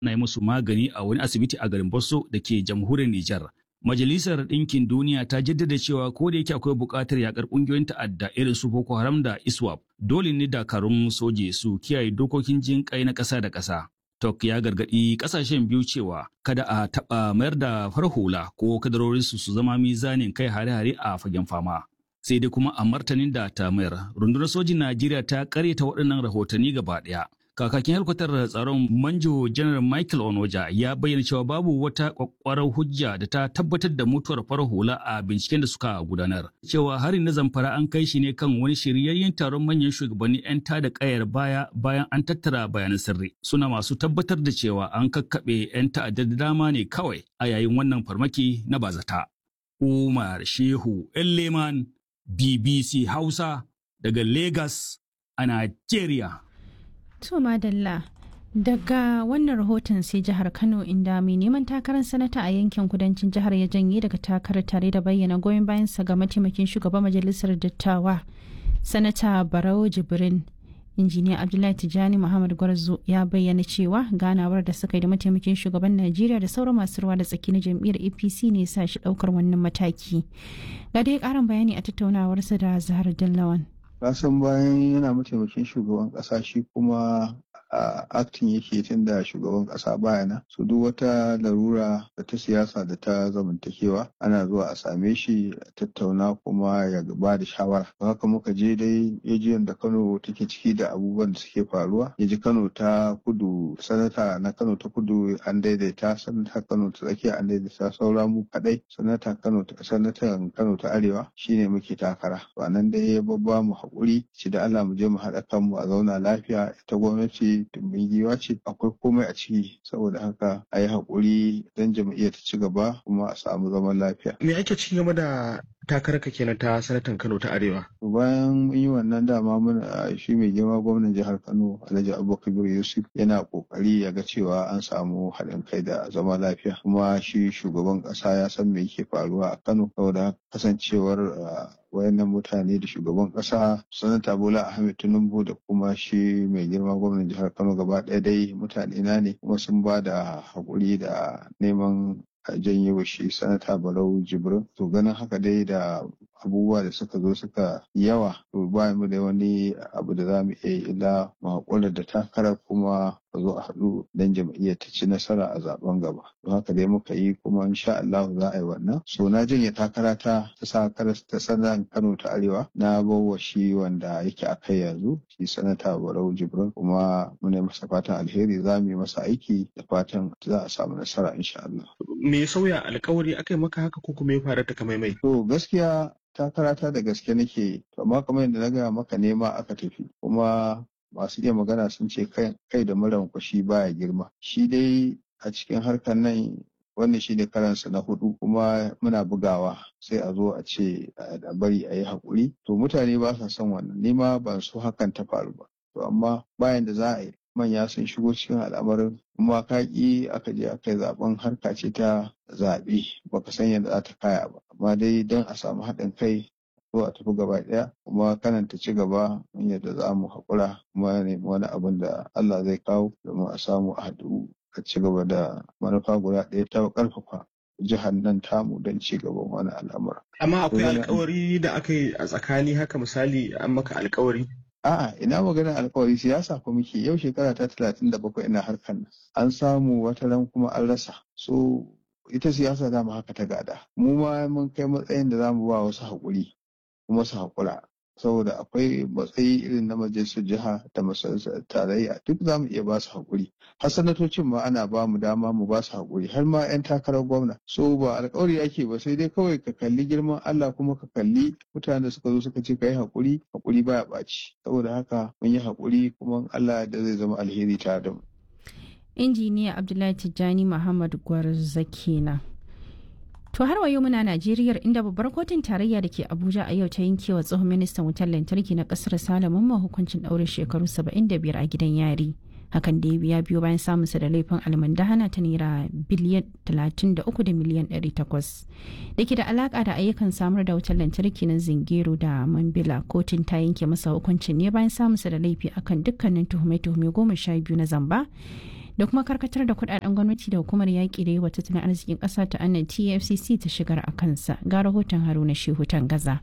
na yi musu magani a wani asibiti a garin Bosso da ke jamhuriyar Nijar. Majalisar Ɗinkin Duniya ta jaddada cewa ko da yake akwai buƙatar yakar ƙungiyoyin ta'adda irin su Boko Haram da ISWAP, dole ne dakarun soje su kiyaye dokokin jin kai na ƙasa da ƙasa. Tok ya gargaɗi ƙasashen biyu cewa kada a taɓa mayar da farhula ko kadarorinsu su zama mizanin kai hare-hare a fagen fama. Sai dai kuma a martanin da ta mayar, rundunar sojin Najeriya ta ƙaryata waɗannan rahotanni gaba ɗaya. Kakakin helkwatar tsaron Manjo Janar Michael Onoja ya bayyana cewa babu wata kwakwarar hujja da ta tabbatar da mutuwar farar hula a binciken da suka gudanar. Cewa harin na zamfara an kai shi ne kan wani shiryayyen taron manyan shugabanni 'yan tada kayar baya bayan an tattara bayanan sirri. Suna masu tabbatar da cewa an kakkaɓe 'yan ta'addar da dama ne kawai a yayin wannan farmaki na bazata. Umar Shehu Leman BBC Hausa daga Lagos a Najeriya. To Madalla, daga wannan rahoton sai jihar Kano inda mai neman takarar sanata a yankin kudancin jihar ya janye daga takarar tare da bayyana goyon bayansa ga mataimakin shugaban majalisar dattawa sanata Barau Jibrin. injiniya abdullahi tijjani muhammad gwarzo ya bayyana cewa ganawar da suka yi da mataimakin shugaban najeriya da sauran masu ruwa da tsaki na jam'iyyar apc ne sa shi daukar wannan mataki ga dai karin bayani a tattaunawarsa da zahar dallawan kasan bayan yana mataimakin shugaban kasa shi kuma a aktin yake tun da shugaban kasa bayana su duk wata larura da ta siyasa da ta zamantakewa ana zuwa a same shi a tattauna kuma ya ba da shawara haka muka je dai yajiyan da kano take ciki da abubuwan da suke faruwa ya ji kano ta kudu sanata na kano ta kudu an daidaita sanata kano ta tsakiya an daidaita saura mu kadai sanata kano ta sanatan kano ta arewa shine muke takara to nan dai ya babba mu haƙuri ci da Allah mu je mu haɗa kanmu a zauna lafiya ita gwamnati tumbin giwa ce akwai komai a ciki saboda haka a yi haƙuri don jam'iyyar ta ci gaba kuma a samu zaman lafiya. Me ake ci game da takararka kenan ta sanatan Kano ta Arewa? Bayan mun yi wannan dama mun shi mai girma gwamnan jihar Kano Alhaji Abubakar Yusuf yana kokari ya ga cewa an samu haɗin kai da zama lafiya kuma shi shugaban ƙasa ya san me yake faruwa a Kano saboda kasancewar wayannan mutane da shugaban kasa sanata bola ahmed tinubu da kuma shi mai girma gwamnan jihar kano gaba ɗaya dai mutane na ne kuma sun ba da haƙuri da neman a janye wa shi sanata barau jibrin to ganin haka dai da abubuwa da suka zo suka yawa to ba mu da wani abu da za mu iya illa mu haƙura da takarar kuma a zo a haɗu don jam'iyyar ta ci nasara a zaben gaba don haka dai muka yi kuma insha Allah za a yi wannan so na janye takara ta ta sakarar ta sanan Kano ta Arewa na bawa shi wanda yake a kai yanzu shi sanata Barau Jibrin kuma muna masa fatan alheri za mu yi masa aiki da fatan za a samu nasara insha Allah me sauya alkawari akai maka haka ko kuma ya faru ta kamaimai to gaskiya takarata da gaske nake amma kamar yadda na gaya maka nema aka tafi kuma masu iya magana sun ce kai da muran kwashi baya girma shi dai a cikin harkar nan wannan shi ne karansa na hudu kuma muna bugawa sai a zo a ce a bari a yi haƙuri to mutane ba sa son wannan nema ban so hakan ta faru ba to amma bayan da za a yi manya sun shigo cikin al'amarin kuma ka ƙi aka je aka yi zaben harka ce ta zaɓe baka san yadda za ta kaya ba amma dai don a samu haɗin kai zo a tafi gaba ɗaya kuma kanan ta ci gaba yadda za mu haƙura kuma nemi wani abin da Allah zai kawo domin a samu a haɗu a ci gaba da manufa guda ɗaya ta ƙarfafa jihar nan tamu don ci gaban wani al'amura. Amma akwai alkawari da aka yi a tsakani haka misali an maka alkawari? A'a ina maganar alkawari siyasa ko muke yau shekara ta talatin da bakwai ina harkar nan. An samu wata ran kuma an rasa. So ita siyasa za mu haka ta gada. Mu ma mun kai matsayin da za mu ba wasu haƙuri kuma su haƙura. Saboda akwai matsayi irin na majalisar jiha da majalisar tarayya duk za mu iya ba su haƙuri. Har sanatocin ma ana ba mu dama mu ba su haƙuri har ma 'yan takarar gwamna. So ba alƙawari ake ba sai dai kawai ka kalli girman Allah kuma ka kalli mutanen da suka zo suka ce ka yi haƙuri haƙuri baya ɓaci. Saboda haka mun yi haƙuri kuma Allah da zai zama alheri tare da mu. injiniya abdullahi tijjani muhammad gwarza kenan to har wayo muna najeriya inda babbar kotun tarayya da ke abuja a yau ta yankewa tsohon ministan wutar lantarki na kasar salamun ma hukuncin ɗaurin shekaru 75 a gidan yari hakan da ya biyo bayan samunsa da laifin almandahana ta naira biliyan 33 da miliyan 800 da ke da alaka da ayyukan samar da wutar lantarki na zingero da mambila kotun ta yanke masa hukuncin ne bayan samunsa da laifi akan dukkanin tuhume-tuhume goma sha biyu na zamba da kuma karkatar da kudaden gwamnati da hukumar yaƙi da yi wa tattalin arzikin ƙasa ta annan tfcc ta shigar a kansa ga rahoton haruna shehu gaza.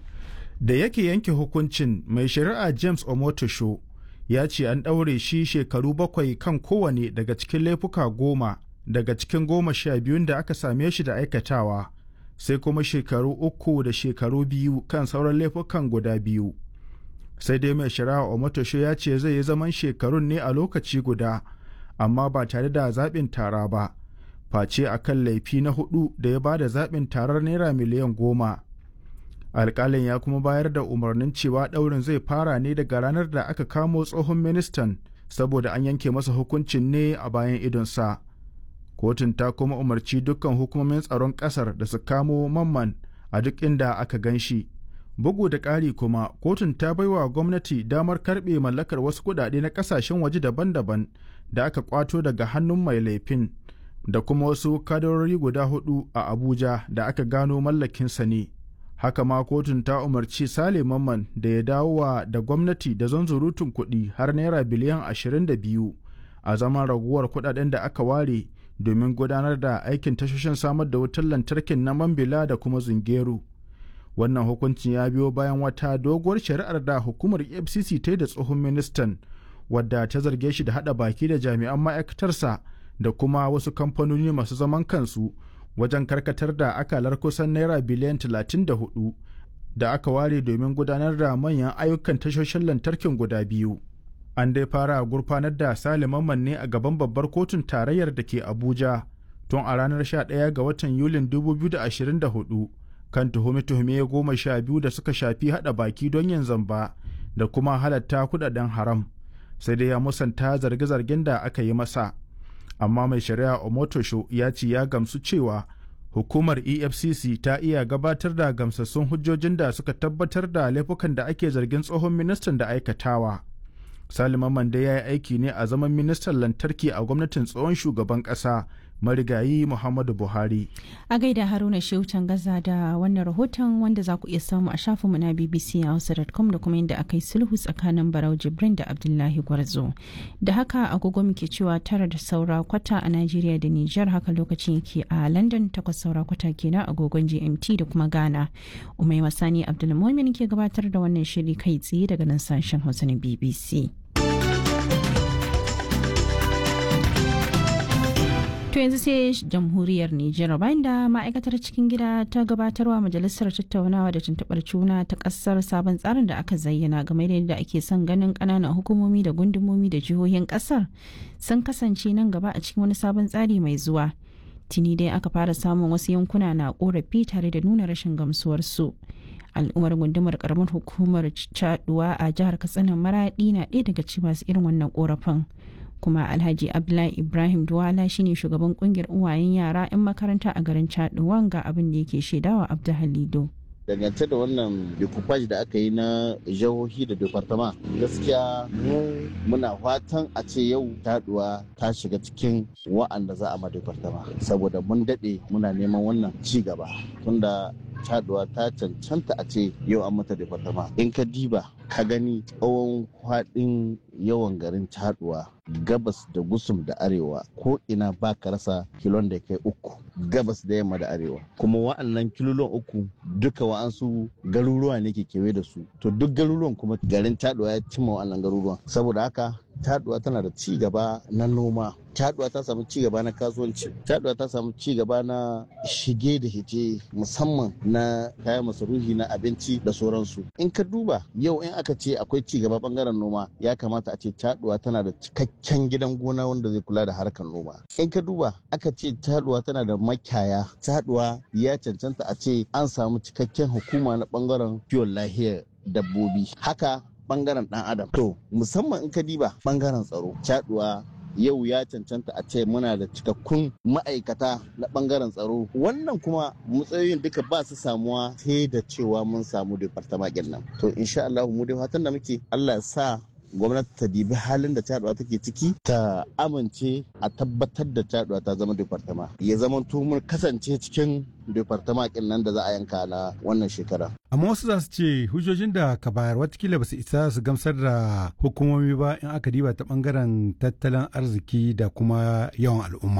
da yake yanke hukuncin mai shari'a james omotosho ya ce an ɗaure shi shekaru bakwai kan kowane daga cikin laifuka goma daga cikin goma sha biyun da aka same shi da aikatawa sai kuma shekaru uku da shekaru biyu kan sauran laifukan guda biyu sai dai mai shari'a omotosho ya ce zai yi zaman shekarun ne a lokaci guda amma ba tare da zaɓin tara ba face a kan laifi na hudu da ya ba da zaɓin tarar naira miliyan goma alƙalin ya kuma bayar da umarnin cewa ɗaurin zai fara ne daga ranar da aka kamo tsohon ministan saboda an yanke masa hukuncin ne a bayan idonsa kotun ta kuma umarci dukkan hukumomin tsaron ƙasar da su kamo mamman a duk inda aka gan shi bugu da ƙari kuma kotun ta baiwa gwamnati damar karɓe mallakar wasu kuɗaɗe na ƙasashen waje daban-daban da aka kwato daga hannun mai laifin da kuma wasu kadarori guda hudu a abuja da aka gano mallakinsa ne haka ma kotun ta umarci sale mamman da ya dawowa da gwamnati da zanzurutun kuɗi har naira biliyan 22 a zaman raguwar kuɗaɗen da aka ware domin gudanar da aikin tashoshin samar da wutar lantarkin na mambila da kuma zungeru wannan hukuncin ya biyo bayan wata doguwar shari'ar da hukumar fcc ta yi da tsohon ministan wadda ta zarge shi da hada baki da jami'an ma'aikatarsa da kuma wasu kamfanoni masu zaman kansu wajen karkatar da akalar kusan naira biliyan 34 da aka ware domin gudanar da manyan ayyukan tashoshin lantarkin guda biyu an dai fara gurfanar da saliman ne a gaban babbar kotun tarayyar da ke abuja tun a ranar 11 ga watan yulin 2024 kan tuhume-tuhume goma sha biyu da suka shafi hada baki don yin zamba da kuma halatta kudaden haram sai dai ya musanta zarge-zargen da aka yi masa amma mai shari'a omotosho ya ce ya gamsu cewa hukumar efcc ta iya gabatar da gamsassun hujjojin da suka tabbatar da laifukan da ake zargin tsohon ministan da aikatawa salima mande ya yi aiki ne a zaman ministan lantarki a gwamnatin tsohon shugaban ƙasa marigayi muhammadu buhari a gaida haruna sheutan gaza da wannan rahoton wanda za ku iya samu a shafinmu na bbc hausa.com da kuma inda aka yi sulhu tsakanin barau jibrin da abdullahi gwarzo da haka agogo muke cewa tara da saura kwata a najeriya da niger haka lokacin yake a london takwas saura kwata kenan agogon gmt da kuma ghana umai masani abdulmumin ke gabatar da wannan shiri kai tsaye daga nan sashen hausa na bbc To yanzu sai jamhuriyar Nijar bayan da ma'aikatar cikin gida ta gabatarwa majalisar tattaunawa da tuntuɓar juna ta ƙasar sabon tsarin da aka zayyana game da yadda ake son ganin ƙananan hukumomi da gundumomi da jihohin ƙasar sun kasance nan gaba a cikin wani sabon tsari mai zuwa. Tuni dai aka fara samun wasu yankuna na ƙorafi tare da nuna rashin gamsuwarsu. al'ummar gundumar karamar hukumar caduwa a jihar katsina maradi na ɗaya daga cikin masu irin wannan korafin kuma alhaji abdullahi ibrahim duwala shine shugaban kungiyar uwayen yara 'yan makaranta a garin caduwan ga abin da yake shaidawa abdu halido dangance da wannan decoupage da aka yi na jihohi da departama gaskiya mu muna fatan a ce yau taduwa ta shiga cikin wa'anda za a ma departama saboda mun daɗe muna neman wannan ci gaba tunda taduwa ta cancanta a ce yau an mata departama in ka diba ka gani tsawon kwaɗin yawan garin taduwa gabas da gusum da arewa ko ina ba ka rasa kilon da kai uku gabas da yamma da arewa kuma wa'annan kilolon uku duka wa'ansu garuruwa ne ke kewaye da su to duk garuruwan kuma garin taduwa ya cimma wa'annan garuruwan saboda haka taduwa tana da ci gaba na noma taduwa ta samu ci gaba na kasuwanci taduwa ta samu ci gaba na shige da hite musamman na kayan masarufi na abinci da sauransu in ka duba yau in aka ce akwai ci gaba bangaren noma ya kamata a ce taduwa tana da cikakken gidan gona wanda zai kula da harkar noma in ka duba aka ce taduwa tana da makiyaya taduwa ya cancanta a ce an samu cikakken hukuma na bangaren kiwon lahiyar dabbobi haka bangaren dan adam to musamman in ka diba bangaren tsaro caduwa yau ya cancanta a ce muna da cikakkun ma'aikata na bangaren tsaro wannan kuma matsayoyin duka ba su samuwa sai da cewa mun samu departamakin nan to insha Allah mu dai fatan da muke Allah sa gwamnati ta dibi halin da caɗuwa take ciki ta amince a tabbatar da caɗuwa ta zama departama ya zama mun kasance cikin departama kin nan da za a yanka na wannan shekara. amma wasu za su ce hujjojin da ka bayar watakila ba su isa su gamsar da hukumomi ba in aka diba ta bangaren tattalin arziki da kuma yawan al'umma